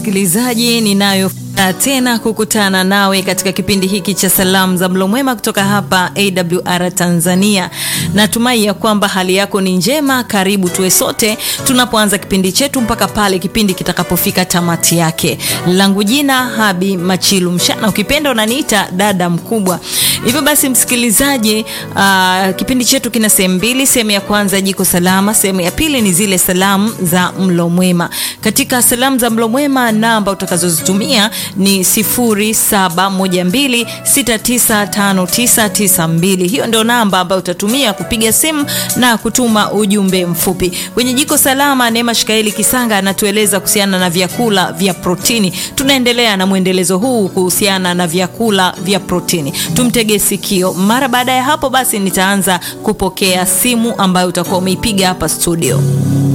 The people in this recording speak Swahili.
Msikilizaji, ninayo tena kukutana nawe katika kipindi hiki cha salamu za mlo mwema kutoka hapa AWR Tanzania. Natumai ya kwamba hali yako ni njema. Karibu tuwe sote tunapoanza kipindi chetu mpaka pale kipindi kitakapofika tamati yake. Langu jina Habi Machilu Mshana, ukipenda unaniita dada mkubwa. Hivyo basi, msikilizaji, uh, kipindi chetu kina sehemu mbili. Sehemu ya kwanza jiko salama, sehemu ya pili ni zile salamu za mlo mwema. Katika salamu za mlo mwema, namba utakazozitumia ni 0712695992. Hiyo ndio namba ambayo utatumia kupiga simu na kutuma ujumbe mfupi. Kwenye jiko salama, Neema Shikaeli Kisanga anatueleza kuhusiana na vyakula vya protini. Tunaendelea na mwendelezo huu kuhusiana na vyakula vya protini. Tumtege sikio. Mara baada ya hapo basi nitaanza kupokea simu ambayo utakuwa umeipiga hapa studio.